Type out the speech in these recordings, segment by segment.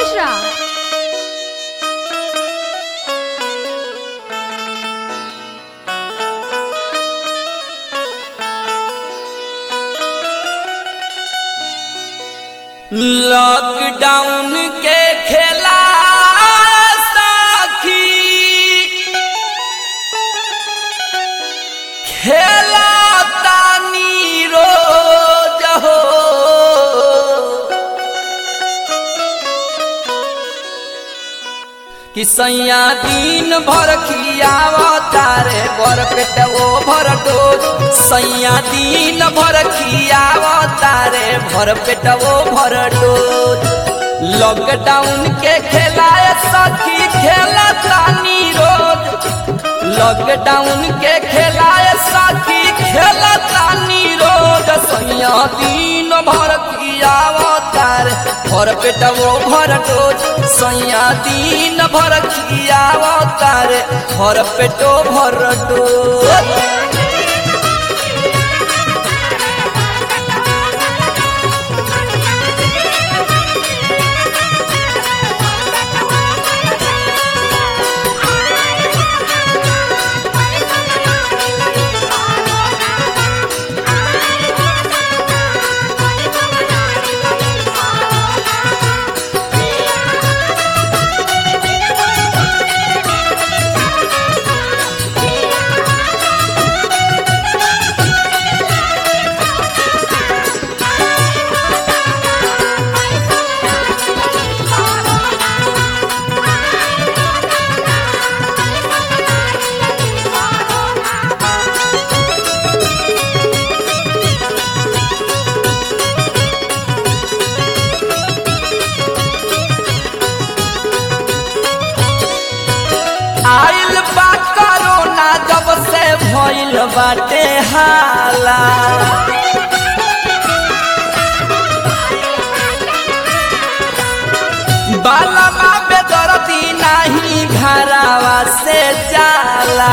Mishra lockdown के खेला साखी खेला तानी रोज हो कि सैया दिन भर खियावा तारे बर पेट ओ भर डोज सैया दिन भर खियावा तारे भर पेट ओ भर डोज लॉकडाउन के खेलाए सखी खेला तानी रोज लॉकडाउन के खेलाए सखी खेला तानी रोज सैया दिन भर खियावा तारे भर पेट ओ भर डोज सैया दिन भर खियावा तारे भर पेटो भर डोज आइल बा कोरोना जब से भइल बाटे हाला बालमा बेदर्दी नाही घरावा से जाला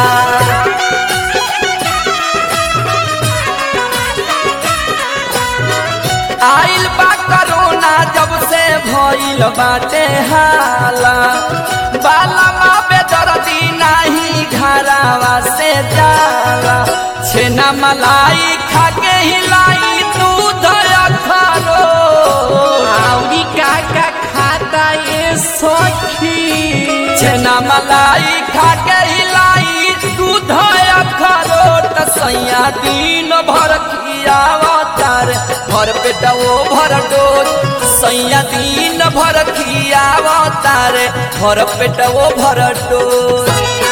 आइल बा कोरोना जब से भइल बाटे हाला बालमा बेदर्दी नाही घरावा से जाला छेना मलाई खाके हिलाई दूध अखरो आउरी काका खाता ये सखी छेना मलाई खाके हिलाई दूध अखरो त सैया दिन भर खियावा तार भर पेटा ओ भर डोज सैया दिन भर खियावा तार भर पेटा ओ भर डोज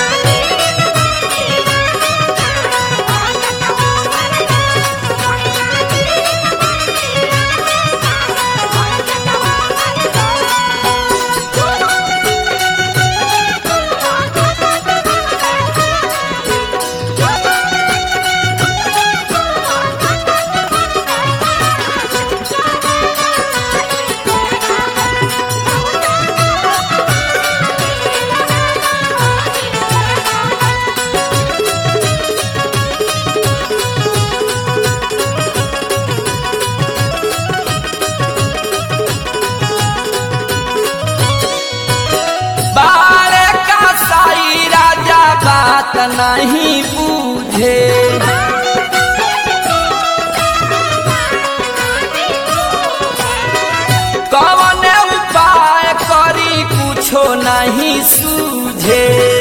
बारे का साई राजा बात नहीं बूझे कौन उपाय करी कुछो नहीं सूझे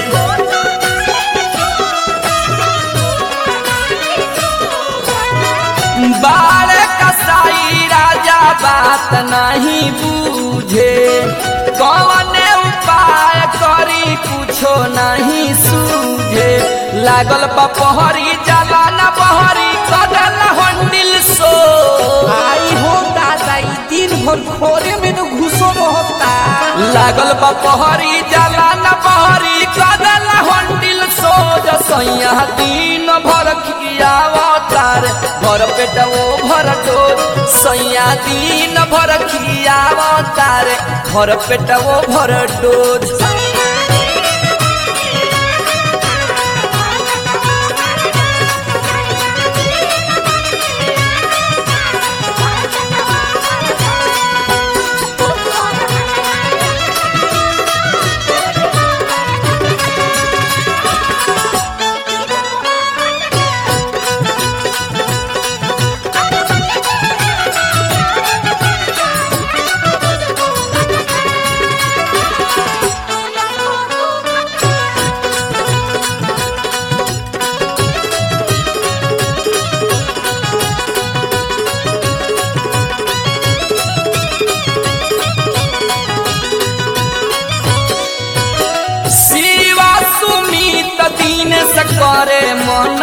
बारे कसाई राजा बात नहीं बूझे कौन उपाय करी कुछो नहीं सूझे लागल बपहरी जला न बहरी कदल हंडिल सो आई हो दादा ई दिन भर खोरे में न घुसो रहता लागल बपहरी जला न बहरी कदल हंडिल सो सैया दिन भर खियावा तार भर पेट ओ भर डोज सैया दिन भर खियावा तार भर पेट ओ भर डोज Thank you.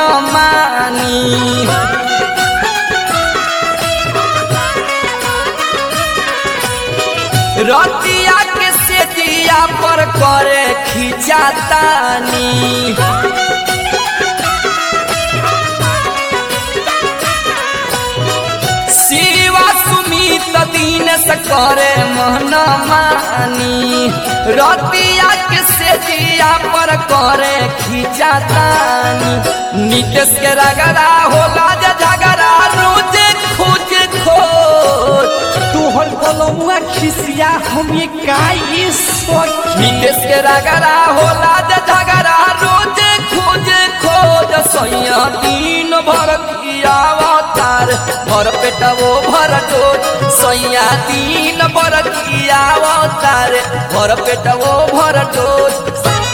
मानी रतिया के सेतिया पर करे खिंचातानी शिवा सुमित दिन से करे मन मानी रतिया के सेतिया पर करे खिंचातानी नीतीश के रगड़ा होला जे झगड़ा रोज खोज खोज तोहर कलमुआ खिसिया हम ये काई सखी नीतीश के रगड़ा होला जे झगड़ा रोज खोज खोज सैया दिन भर कियावतार भर पेटवो भर डोज सैया दिन भर कियावतार भर पेटवो भर डोज